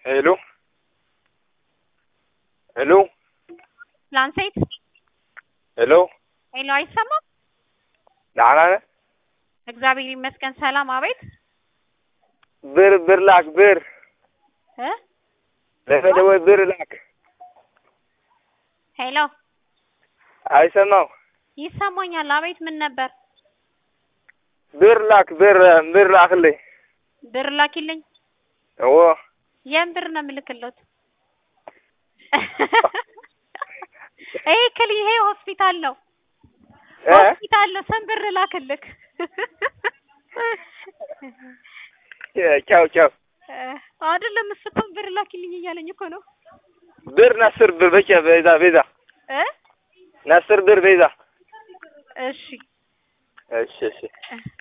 ሄሎ ሄሎ ላንሴት ሄሎ ሄሎ፣ አይሰማም? ደህና ነህ? እግዚአብሔር ይመስገን ሰላም። አቤት ብር ብር ላክ ብር እ ለመደወል ብር ላክ። ሄሎ አይሰማው ይሰማኛል። አቤት ምን ነበር? ብር ላክ ብር ብር ላክልኝ። ብር ላኪልኝ። ኦ የምን ብር ነው የምልክለት? ይሄ ክል ይሄ ሆስፒታል ነው እ ሆስፒታል ነው። ስንት ብር ላክልክ? ቻው ቻው አይደለም እሱም ብር ላኪልኝ እያለኝ እኮ ነው ብር ናስር ብር በቻ ቤዛ ቤዛ እ ናስር ብር ቤዛ እሺ እሺ እሺ